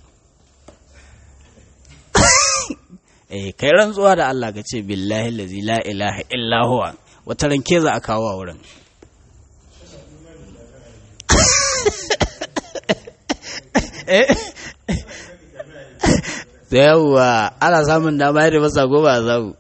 eh kai rantsuwa da Allah ka ce billahi lazi la ilaha illa huwa wata ran ke za a kawo a wurin da yawwa ana samun dama yadda masa goma a zagu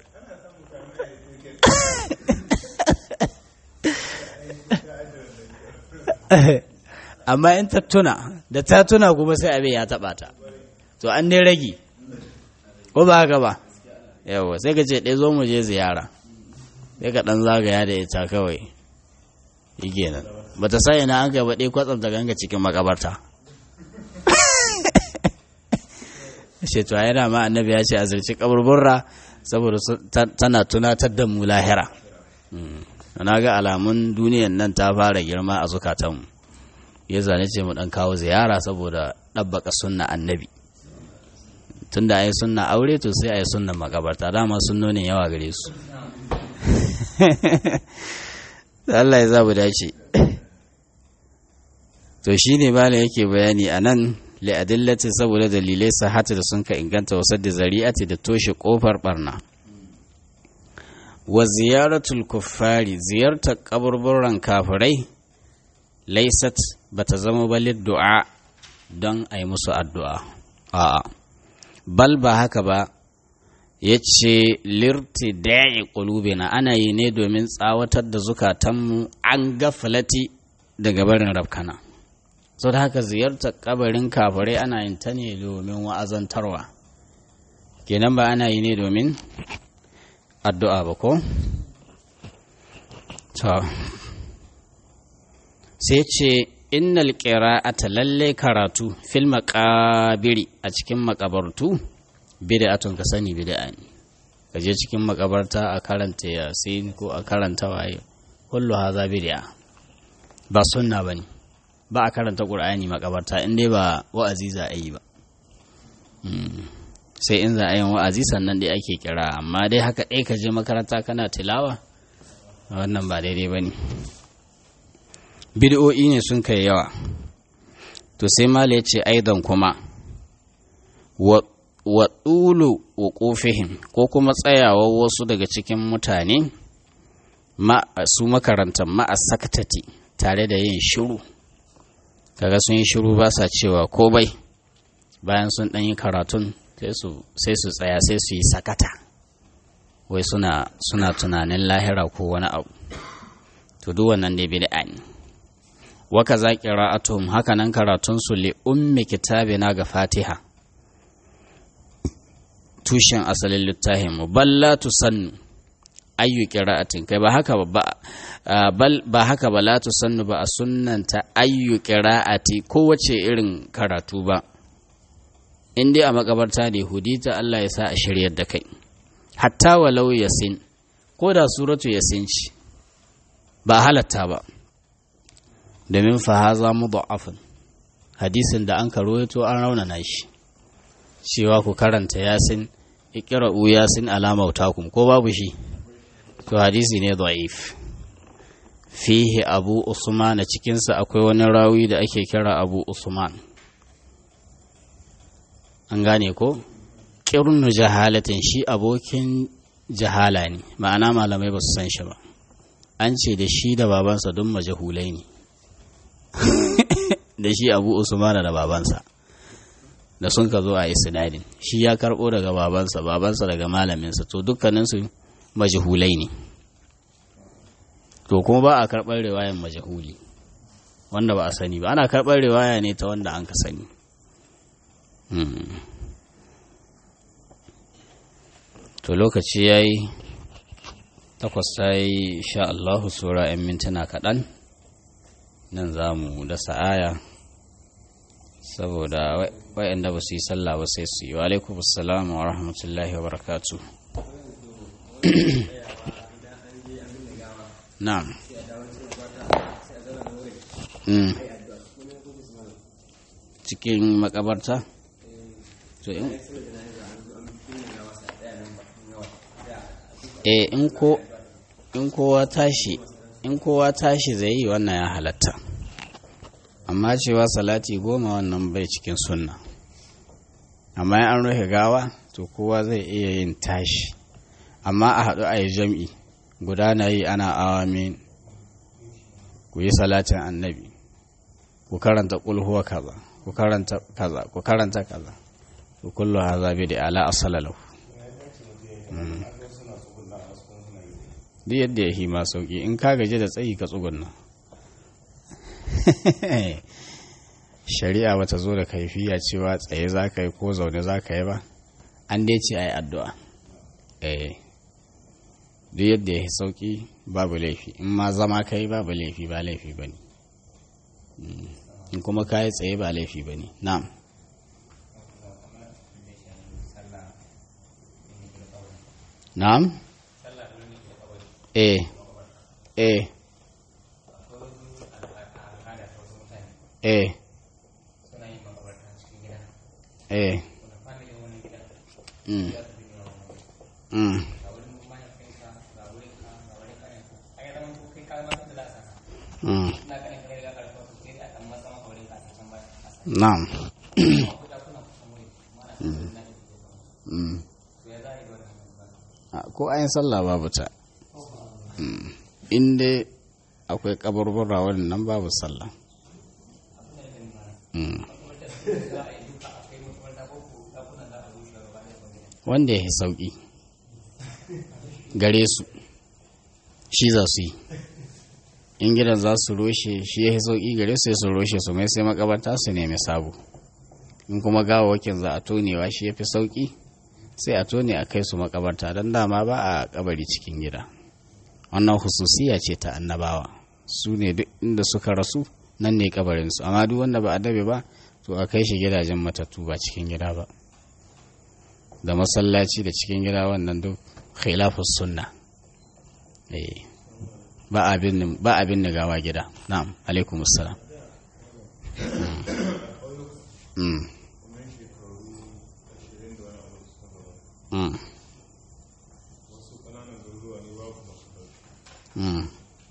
amma in ta tuna da ta tuna kuma sai abin ya taba ta to an ne rage ko ba haka ba yawa sai ka ce ɗaya zo mu je ziyara sai ka ɗan zagaya da ita kawai yi nan ba ta sa ina an gaba ɗaya kwatsam ta ganga cikin makabarta ce to yana ma annabi ya ce a zirci kaburburra saboda tana tunatar da mu lahira na ga alamun duniyan nan ta fara girma a zukatanmu ya zane ce mu dan kawo ziyara saboda ɗabbaka sunna annabi tunda a yi sunna aure to sai a yi sunna makabarta dama sunnonin yawa gare su Allah ya zabu dace to shi ne bala yake bayani a nan li'adillati saboda dalilai sahata da sun ka inganta wasar da zari'ati da toshe kofar barna wa ziyaratul kuffari ziyartar kaburburan kafirai laisat bata zama balid du'a don a yi musu addu'a a'a bal ba haka ba ya ce lirti da'i ƙulubina ana yi ne domin tsawatar da zukatanmu an gafalati daga barin rafkana sau da haka ziyartar kabarin kafirai ana yin ta ne domin wa'azantarwa kenan ba ana yi ne domin addu'a ba ko? sai ce innal qira'ata lalle karatu fil maqabiri a cikin makabartu bid'atun ka sani bid'a ne kaje cikin makabarta a karanta yasin ko a karanta waye kullu haza bid'a ba sunna bane ba a karanta qur'ani makabarta in dai ba wa'azi za a yi ba sai in za a yi wa'azi sannan dai ake kira amma dai haka ɗaya ka je makaranta kana tilawa wannan ba daidai bane bid'o'i ne sun kai yawa to sai mala ya ce aidan kuma wa ɗulu wuƙufihim ko kuma tsayawa wasu daga cikin mutane su makarantar ma'a sakatati tare da yin shiru kaga sun yi shiru ba sa cewa ko bai bayan sun ɗan yi karatun sai su tsaya sai su yi sakata wai suna tunanin lahira ko wani abu to duk wannan dai bid'a ne waka za ƙira'atuhum haka nan karatunsu li ummi kitabina ga fatiha tushen asalin littafin mu balla tusannu ayyu qira'atin kai ba haka ba bal ba haka ba la tusannu ba a sunnanta ayyu qira'ati kowace irin karatu ba in dai a makabarta da hudita Allah ya sa a shiryar da kai hatta walau yasin ko da suratu yasin ci ba halatta ba domin fahaza mudha'afun hadisin da an karoyato an raunana shi cewa ku karanta yasin iqra'u yasin alama utakum ko babu shi to hadisi ne da'if fihi abu usman a cikinsa akwai wani rawi da ake kira abu usman an gane ko ƙirnu jahalatin shi abokin jahala ne ma'ana malamai ba su san shi ba an ce da shi da babansa don majahulai ne da shi abu usmana da babansa da sun ka zo a isnadin shi ya karbo daga babansa babansa daga malaminsa to dukkaninsu majahulai ne to kuma ba a karɓar riwayan majahuli wanda ba a sani ba ana karɓar riwaya ne ta wanda an ka sani to lokaci ya yi takwas ta yi sha Allahu sura 'yan mintuna kaɗan nan za mu dasa aya saboda wayanda ba su yi sallah ba sai su yi wa alaikum assalamu wa rahmatullahi wa barakatu na'am cikin makabarta to in eh in ko in kowa tashi in kowa tashi zai yi wannan ya halatta amma cewa salati goma wannan bai cikin sunna amma an rufe gawa to kowa zai iya yin tashi amma a haɗu a yi jam'i guda na yi ana awamin ku yi salatin annabi ku karanta ƙulhuwa kaza ku karanta kaza ku karanta kaza ku kullu haza bi da ala asalalahu duk yadda ya hima sauki in ka gaji da tsayi ka tsugunna shari'a bata zo da kaifiya cewa tsaye za ka yi ko zaune za ka yi ba an dai ce a yi addu'a duk yadda ya sauki babu laifi in ma zama ka yi babu laifi ba laifi ba ne in kuma ka yi tsaye ba laifi ba ne na'am na'am sallah da wani ke kabari eh eh akwai wasu al'ada ta wasu mutane eh suna yin makabarta cikin gida eh wanda family wani gida mm ya su bin yawan wani mm ga wurin mahaifinka ga wurin ka ga wurin kanyanka a yi zaman kai ka ma da za a saka mm ina ganin kai riga karfa su sai dai a dan masa maka wurin ka a can ba a sa na'am ko da kuna kusan wuri kuma ana cikin na da ke zama mm to ya za a yi da wannan ba a- ko ayin sallah babu ta Mm. in dai akwai kaburbura wannan babu sallah Mm. wanda ya yi sauƙi gare su shi za su yi in gidan za su roshe shi ya yi sauƙi gare su ya su roshe su mai sai makabarta su nemi sabo in kuma gawawakin za a tonewa shi ya fi sauƙi sai a tone a kai su makabarta don dama ba a kabari cikin gida wannan hususiya ce ta annabawa su ne duk inda suka rasu nan ne kabarinsu amma duk wanda ba a dabe ba to a kai shi gidajen matattu ba cikin gida ba da masallaci da cikin gida wannan duk khilafus sunna eh ba abin ba abin da gawa gida na'am alaikum assalam mm mm mm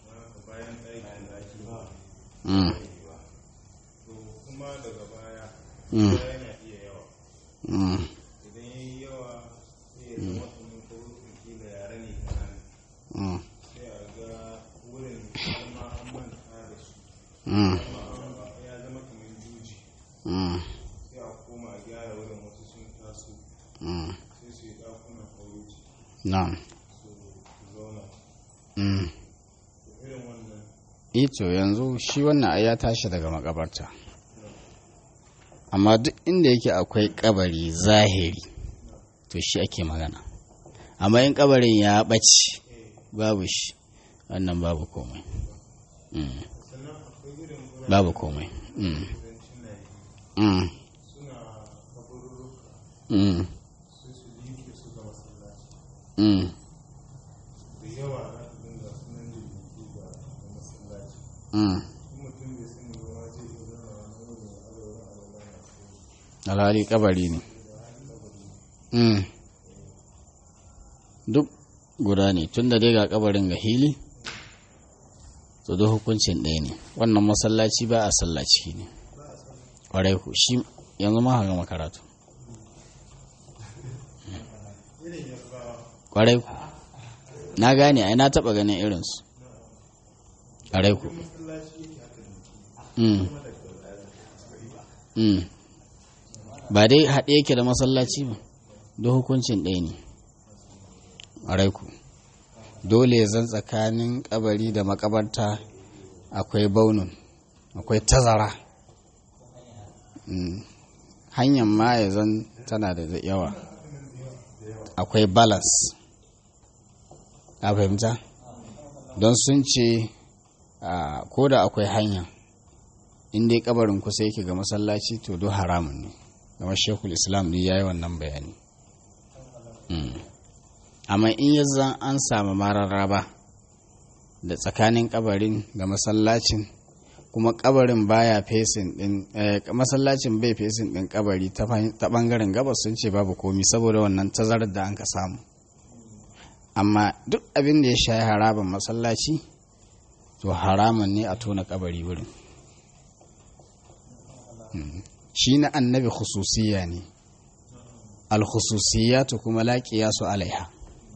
mm kuma daga baya mm yana iya yawa mm idan ya yi yawa sai ya zama kamar ko kila yare ne kanana mm sai a ga wurin har ma an manta da su mm amma ya zama kamar juji mm sai a koma a gyara wurin wasu sun taso mm sai su yi ɗakunan aure na'am su zauna mm to irin wannan ito yanzu shi wannan ai ya tashi daga makabarta amma duk inda yake akwai kabari zahiri to shi ake magana amma in kabarin ya ɓace babu shi wannan babu komai Mm. sannan akwai irin wurin babu komai Mm. kudancin Najeriya Mm. suna kaburruka Mm. sai su liƙe su ga masallaci Mm. da yawa za su dinga sunan jirgi ga ga masallaci Mm. in mutum bai sani ba ma zai iya zama wani wurin a ga wurin a ga wani alhali kabari ne Mm. duk guda ne tun da dai ga kabarin ga hili to duk hukuncin ɗaya ne wannan masallaci ba a sallaci ne ƙwarai ku shi yanzu ma gama karatu ƙwarai ku na gane ai na taɓa ganin irinsu ƙwarai ku Mm. Mm. ba dai haɗe yake da masallaci ba duk hukuncin ɗaya ne ƙwarai ku dole zan tsakanin kabari da makabarta akwai baunun akwai tazara Mm. hanyar ma ya zan tana da yawa akwai balance a fahimta don sun ce a, ko da akwai hanya in dai kabarin kusa yake ga masallaci to duk haramun ne kamar shekul islam ne ya yi wannan bayani Mm. amma in ya zan an samu mararraba da tsakanin kabarin da masallacin kuma kabarin baya fesin din eh, masallacin bai fesin din kabari ta fa- ta bangaren gabas sun ce babu komi saboda wannan tazarar da an ka samu amma duk abin da ya shayi haraban masallaci to haramun ne a tona kabari wurin Mm. shi na annabi khususiyya ne al-khususiyatu kuma la qiyasu alaiha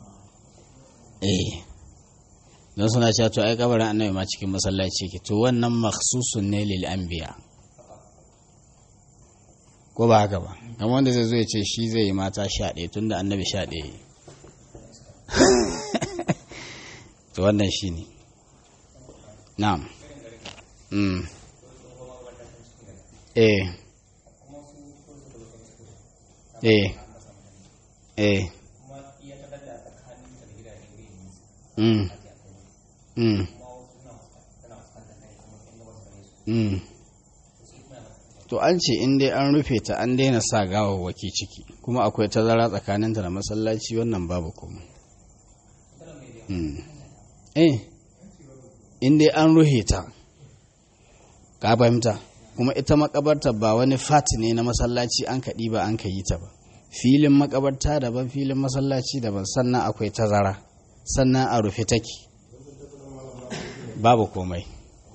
eh don suna cewa to ai kabarin annabi ma cikin masallaci ke to wannan makhsusun ne lil anbiya ko ba haka ba kamar wanda zai zo ya ce shi zai yi mata sha ɗaya tun da annabi sha ɗaya yi. to wannan shi ne na'am mm. eh eh eh mm. Mm. Mm. to an ce in dai an rufe ta an daina sa gawawwaki ciki kuma akwai tazara tsakaninta da masallaci wannan babu komai Mm. eh in dai an ruhe ta ka fahimta kuma ita makabarta ba wani fati ne na masallaci an kaɗi ba an ka yi ta ba filin makabarta daban filin masallaci daban sannan akwai tazara sannan a rufe take babu komai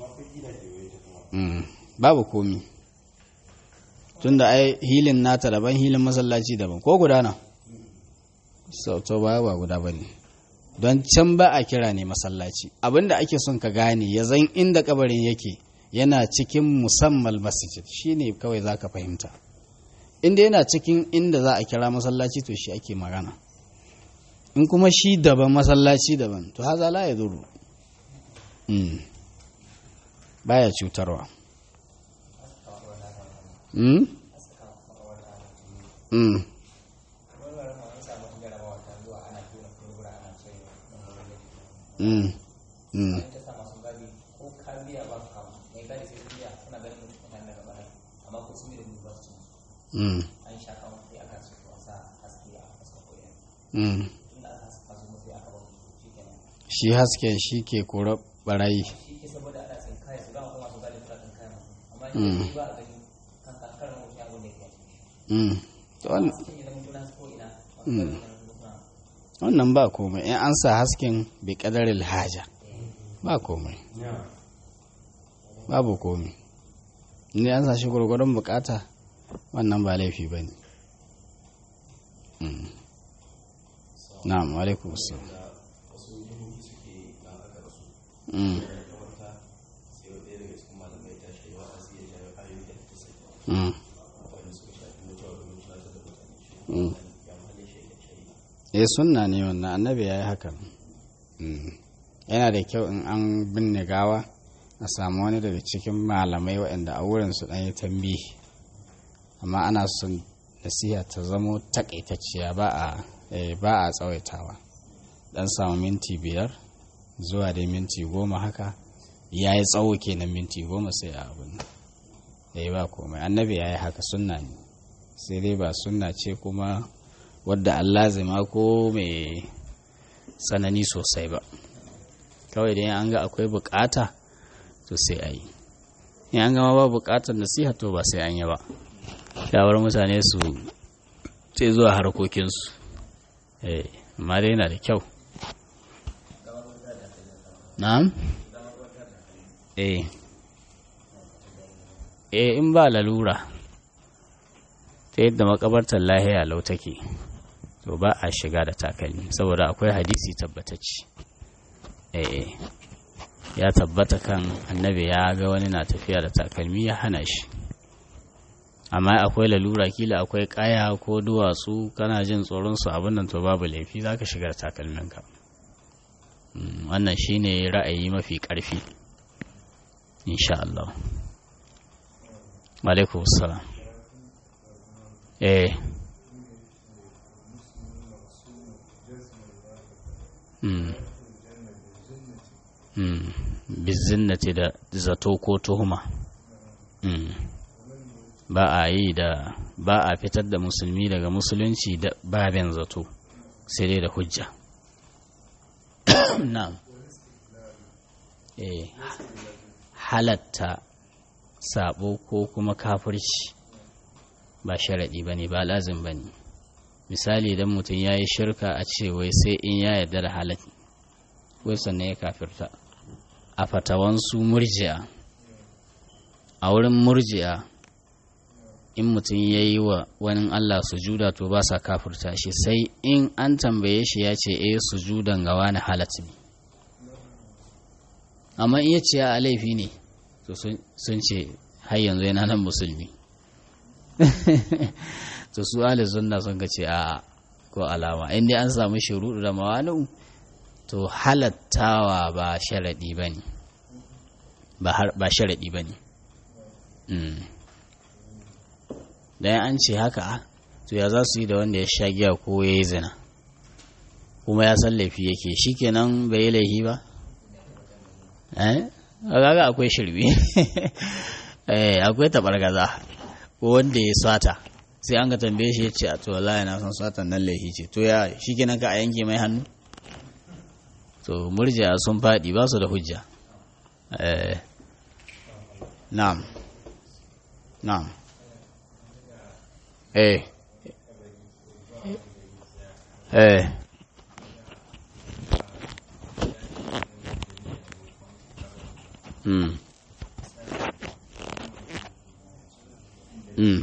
Mm, babu komi tunda ai hilin nata daban hilin masallaci daban ko gudana sau to ba ba guda bane don can ba a kira ne masallaci abinda ake son ka gane ya zan inda kabarin yake yana cikin musamman masjid shine kawai za ka fahimta inda yana cikin inda za a kira masallaci to shi ake magana in kuma shi daban masallaci daban to haza la ya zuru mm. baya cutarwa mm? mm. mm. mm. ta sa masu gadi ko ka biya ba su kawo mai gadi sai su biya suna ganin mutum mutane daga baya amma ko sun yi da gudu ba su cin mm. an sha kawo sai aka su a sa haske a fuskar koyar mm. tunda aka haska su sai aka ba su shi kenan shi hasken shi ke kora barayi shi ke saboda ana tsin kaya su dama kuma su gadi suna tsin kaya masu amma Mm. shi ba a gani kan kankar mutum ya gode ya mm. to wannan cikin ya zama tunan ko ina Mm. masu gadi suna wannan ba komai in an sa hasken bi kadaril haja ba komai babu komai ne an sa shi gwargwadon bukata wannan ba laifi ba ne na'am alaikum assalam Mm. Mm. Mm. eh sunna ne wannan annabi ya yi hakan Mm. yana da kyau in an binne gawa a samu wani daga cikin malamai waɗanda a wurin su ɗan yi tambihi amma ana son nasiha ta zamo takaitacciya ba a eh, ba a tsawaitawa dan samu minti biyar zuwa dai minti goma haka ya yi tsawo kenan minti goma sai a abin da ya ba komai annabi ya yi haka sunna ne sai dai ba sunna ce kuma wadda Allah zima ko mai tsanani sosai ba kawai dai an ga akwai bukata to sai a yi in an gama ba bukatar nasiha to ba sai an yi ba shawar mutane su sai zuwa harkokinsu eh amma dai yana da kyau na'am eh eh in ba lalura ta yadda makabartar lahiya lau take to ba a shiga da takalmi saboda akwai hadisi tabbatacci eh ya tabbata kan annabi ya ga wani na tafiya da takalmi ya hana shi amma akwai lalura kila akwai kaya ko duwatsu kana jin tsoron su abin nan to babu laifi zaka shiga da takalminka Mm, wannan shine ra'ayi mafi ƙarfi insha Allah alaikum salam eh mm. mm. bizinnati da zato ko tuhuma mm. ba a yi da ba a fitar da musulmi daga musulunci da babin zato sai dai da hujja na'am eh halatta sabo ko kuma kafirci ba sharaɗi ba ne ba lazim ba ne misali idan mutum ya yi shirka a ce wai sai in ya yarda da halal wai sannan ya kafirta a fatawansu murji'a a wurin murji'a in mutum ya yi wa wani Allah sujuda to ba sa kafirta shi sai in an tambaye shi ya ce eh sujudan ga wani halat ne amma in ya ce a laifi ne to sun ce har yanzu yana nan musulmi to su ahli sunna sun ce a ko alama in dai an samu shuruɗu da mawanu to halattawa ba sharaɗi ba ne ba sharaɗi ba ne da an ce haka to ya za su yi da wanda ya sha giya ko ya yi zina kuma ya san laifi yake shi kenan bai yi laifi ba eh kaga akwai shirbi eh akwai tabargaza ko wanda ya sata sai an ga tambaye shi ya ce a to wallahi na san satan nan laifi ce to ya shi kenan ka a yanke mai hannu to murji'a sun faɗi ba su da hujja eh na'am na'am eh eh mm mm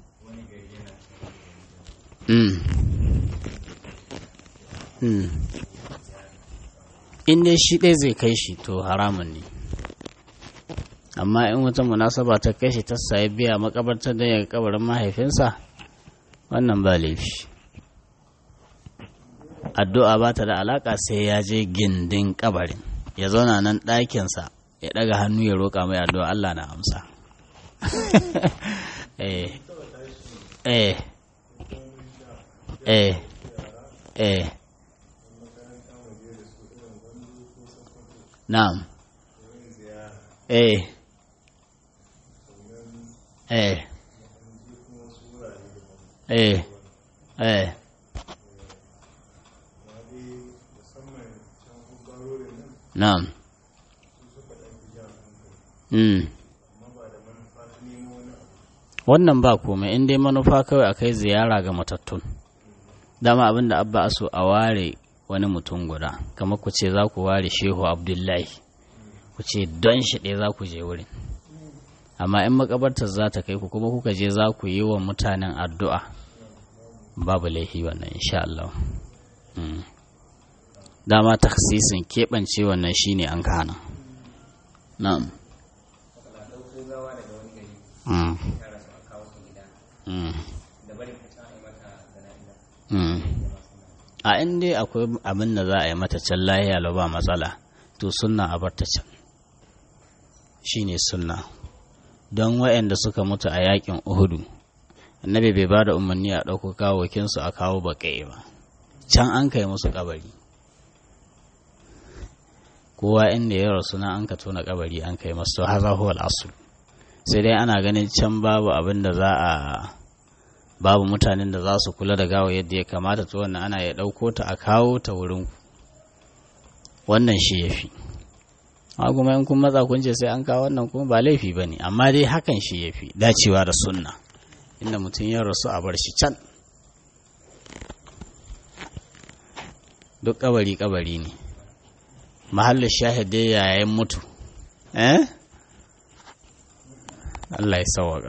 mm mm in dai shi ɗaya zai kai shi to haramun ne amma in wata munasaba ta kai shi ta sayi biya makabartar da ya kabarin mahaifinsa wannan ba laifi addu'a ba ta da alaka sai ya je gindin kabarin ya zauna nan ɗakinsa ya ɗaga hannu ya roƙa mai addu'a Allah na amsa eh eh eh eh na'am eh eh eh eh na'am mm wannan ba komai in dai manufa kawai a kai ziyara ga matattun dama abinda abba aso a ware wani mutum guda kamar ku ce za ku ware shehu abdullahi ku ce don shi ɗaya za ku je wurin amma in makabartar za ta kai ku kuma kuka je za ku yi wa mutanen addu'a babu laifi wannan insha Allah dama taksisin keɓance wannan shine an kana na'am a in dai akwai abin da za a yi mata can lahiya ba matsala to sunna a bar ta can shine sunna don waɗanda suka mutu a yakin uhudu annabi bai ba da umarni a ɗauko kawokinsu a kawo baƙa'i ba can an kai musu kabari kowa inda ya rasu na an ka tona kabari an kai masu haza huwa al'asul sai dai ana ganin can babu abin da za a babu mutanen da za su kula da gawa yadda ya kamata to wannan ana ya ɗauko ta a kawo ta wurin wannan shi ya fi kuma in kun matsa kun ce sai an kawo wannan kuma ba laifi ba ne amma dai hakan shi ya fi dacewa da sunna inda mutum ya rasu a bar shi can duk kabari kabari ne mahallin shahidai yayin mutu eh Allah ya sawaka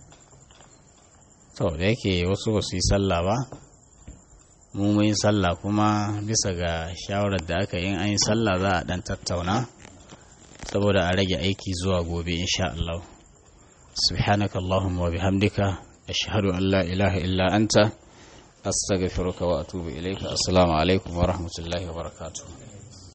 to da yake wasu ba su yi sallah ba mu mun yi sallah kuma bisa ga shawarar da aka yi an yi sallah za a dan tattauna saboda a rage aiki zuwa gobe insha Allah subhanaka allahumma wa bihamdika ashhadu an la ilaha illa anta astaghfiruka wa atubu ilayka assalamu alaikum wa rahmatullahi wa barakatuh